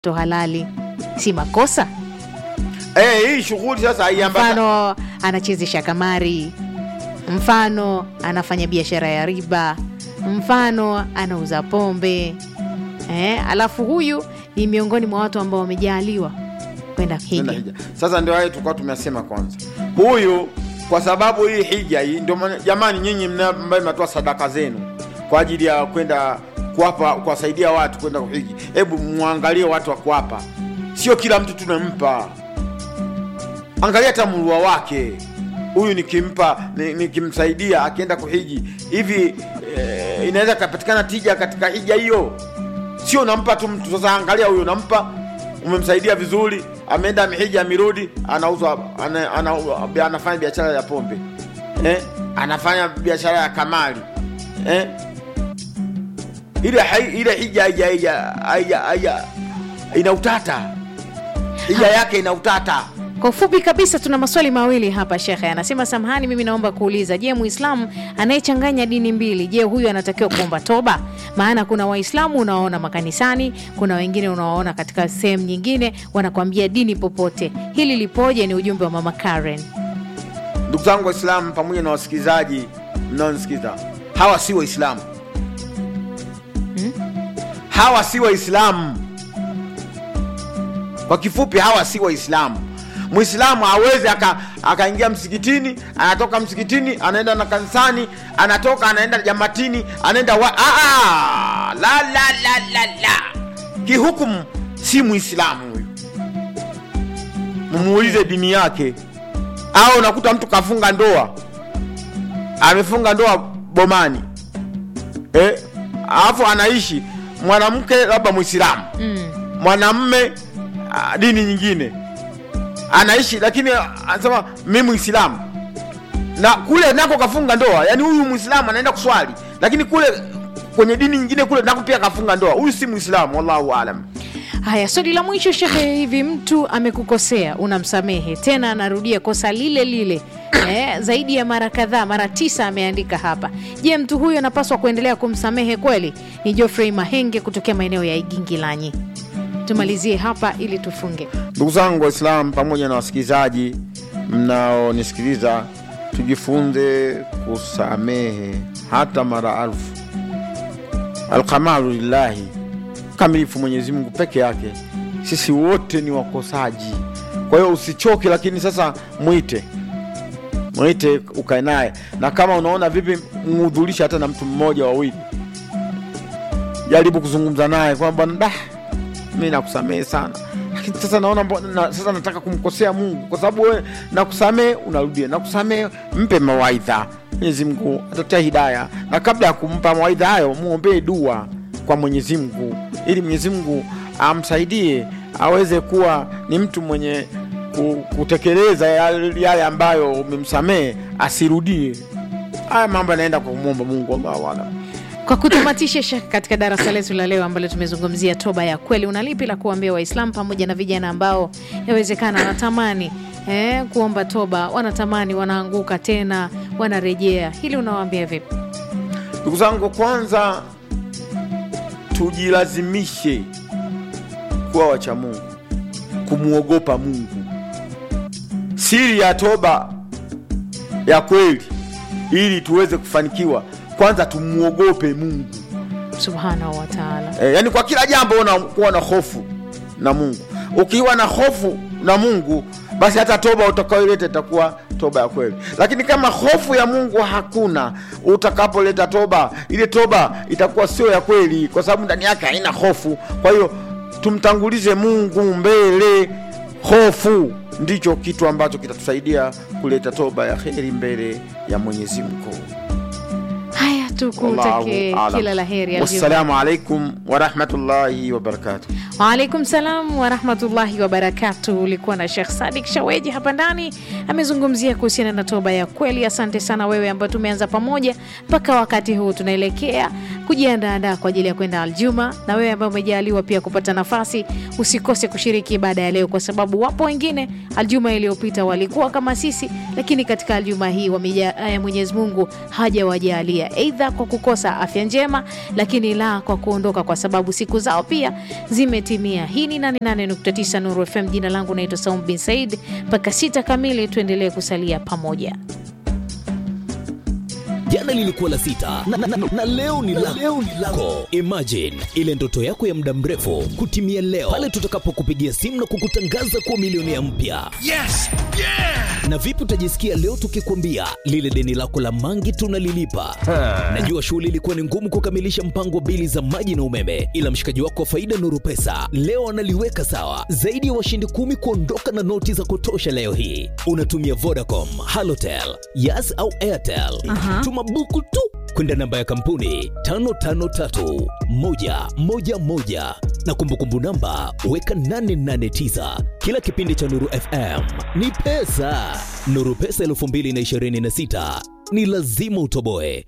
to halali, si makosa? Eh, hii shughuli sasa haiambata Mfano anachezesha kamari, mfano anafanya biashara ya riba, mfano anauza pombe eh, alafu huyu ni miongoni mwa watu ambao wamejaaliwa kwenda Nenda hija. hija. Sasa ndio hayo tulikuwa tumesema kwanza, huyu kwa sababu hii hija hii ndio maana jamani, nyinyi mna- ambaye mnatoa sadaka zenu kwa ajili ya kwenda kuwapa kuwasaidia watu kwenda kuhiji, hebu mwangalie watu wa kuwapa, sio kila mtu tunampa. Angalia hata mrua wake huyu, nikimpa ni- nikimsaidia akienda kuhiji hivi eh, inaweza kapatikana tija katika hija hiyo sio unampa tu mtu. Sasa angalia huyo, unampa umemsaidia vizuri, ameenda amehija, amerudi, anauza ana, ana, anafanya biashara ya pombe eh? anafanya biashara ya kamari eh? ile hai- ile hija haija- haija- haija- haija- ina utata, hija yake ina utata. Kwa ufupi kabisa, tuna maswali mawili hapa. Shekhe anasema samahani, mimi naomba kuuliza, je, muislamu anayechanganya dini mbili, je, huyu anatakiwa kuomba toba? Maana kuna waislamu unawaona makanisani, kuna wengine unawaona katika sehemu nyingine wanakwambia dini popote. Hili lipoje? Ni ujumbe wa mama Karen. Ndugu zangu Waislamu pamoja na wasikilizaji mnaonisikiza, hawa si Waislamu hawa si Waislamu. Kwa kifupi, hawa si Waislamu. Mwislamu hawezi aka- akaingia msikitini, anatoka msikitini, anaenda na kanisani, anatoka anaenda jamatini, anaenda wa Aa, la, la, la, la, la. Kihukumu si Mwislamu huyu, mumuulize dini yake. Au unakuta mtu kafunga ndoa, amefunga ndoa bomani eh, alafu anaishi mwanamke labda Mwislamu mwanamme ah, dini nyingine anaishi, lakini anasema mi Mwislamu na kule nako kafunga ndoa. Yani huyu Mwislamu anaenda kuswali, lakini kule kwenye dini nyingine kule nako pia kafunga ndoa. Huyu si Mwislamu, wallahu alam. Haya, swali la mwisho Shekhe, hivi mtu amekukosea unamsamehe, tena anarudia kosa lile lile eh, zaidi ya mara kadhaa, mara tisa ameandika hapa. Je, mtu huyu anapaswa kuendelea kumsamehe kweli? Ni Geoffrey Mahenge kutokea maeneo ya Igingilanyi. Tumalizie hapa ili tufunge. Ndugu zangu Waislamu pamoja na wasikilizaji mnaonisikiliza, tujifunze kusamehe hata mara alfu. Alkamalu lillahi, kamilifu Mwenyezi Mungu peke yake. Sisi wote ni wakosaji, kwa hiyo usichoke, lakini sasa mwite mwite, ukae naye, na kama unaona vipi, muhudhurisha hata na mtu mmoja wawili, jaribu kuzungumza naye kwamba da mi nakusamehe sana lakini sasa naona mbo- na, sasa nataka kumkosea Mungu kwa sababu wewe nakusamehe, unarudia nakusamehe. Mpe mawaidha, Mwenyezi Mungu atatia hidaya, na kabla ya kumpa mawaidha hayo muombee dua kwa Mwenyezi Mungu ili Mwenyezi Mungu amsaidie aweze kuwa ni mtu mwenye ku- kutekeleza yale yale ambayo umemsamehe, asirudie. Haya mambo yanaenda kwa kumwomba Mungu, Allahu a'lam. Kwa kutamatisha Shekhe, katika darasa letu la leo ambalo tumezungumzia toba ya kweli, una lipi la kuambia Waislamu pamoja na vijana ambao yawezekana wanatamani eh, kuomba toba, wanatamani wanaanguka tena wanarejea, hili unawaambia vipi? Ndugu zangu, kwanza tujilazimishe kuwa wacha Mungu, kumwogopa Mungu. Siri ya toba ya kweli, ili tuweze kufanikiwa, kwanza tumwogope Mungu. Subhanahu wa taala. E, yani kwa kila jambo unakuwa na hofu na Mungu. Ukiwa na hofu na Mungu, basi hata toba utakayoileta itakuwa toba ya kweli. Lakini kama hofu ya Mungu hakuna, utakapoleta toba, ile toba itakuwa sio ya kweli, kwa sababu ndani yake haina hofu. Kwa hiyo tumtangulize Mungu mbele. Hofu ndicho kitu ambacho kitatusaidia kuleta toba ya heri mbele ya Mwenyezi Mungu. Haya, tukutake Wallahu kila la alam. heri. Aljumaa. Wassalamu alaikum warahmatullahi wabarakatuh. Waalaikum salam warahmatullahi wabarakatu. Ulikuwa na Shekh Sadik Shaweji hapa ndani, amezungumzia kuhusiana na toba ya kweli. Asante sana wewe ambayo tumeanza pamoja mpaka wakati huu tunaelekea kujiandaandaa kwa ajili ya kwenda Aljuma, na wewe ambaye umejaliwa pia kupata nafasi, usikose kushiriki ibada ya leo, kwa sababu wapo wengine Aljuma iliyopita walikuwa kama sisi, lakini katika Aljuma hii wameja, eh, Mwenyezi Mungu hajawajalia aidha kwa kukosa afya njema, lakini la kwa kuondoka, kwa sababu siku zao pia zimetimia umetimia. Hii ni 88.9 Nuru FM. Jina langu naitwa Saum bin Said. Mpaka sita kamili tuendelee kusalia pamoja. Jana lilikuwa la sita na, na, na, na leo ni la leo ni lako. Imagine ile ndoto yako ya muda mrefu kutimia leo pale tutakapokupigia simu na kukutangaza kuwa milionea mpya. Yes! Yeah! Na vipi utajisikia leo tukikwambia lile deni lako la mangi tunalilipa? Najua shughuli ilikuwa ni ngumu kukamilisha mpango wa bili za maji na umeme, ila mshikaji wako wa faida Nuru Pesa leo analiweka sawa. Zaidi ya washindi kumi kuondoka na noti za kutosha leo hii. Unatumia Vodacom, Halotel, Yas au Airtel. Aha. Tuma buku tu kwenda namba ya kampuni 553111 na kumbukumbu namba weka 889. Kila kipindi cha Nuru FM ni pesa. Nuru Pesa 2026 ni lazima utoboe.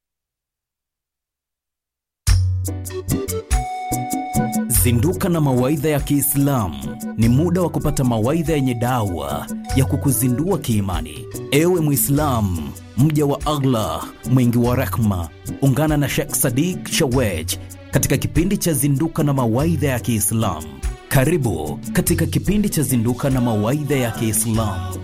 Zinduka na mawaidha ya Kiislamu ni muda wa kupata mawaidha yenye dawa ya kukuzindua kiimani. Ewe Mwislamu, mja wa Allah mwingi wa rehma, ungana na Sheikh Sadiq Shawej katika kipindi cha Zinduka na mawaidha ya Kiislamu. Karibu katika kipindi cha Zinduka na mawaidha ya Kiislamu.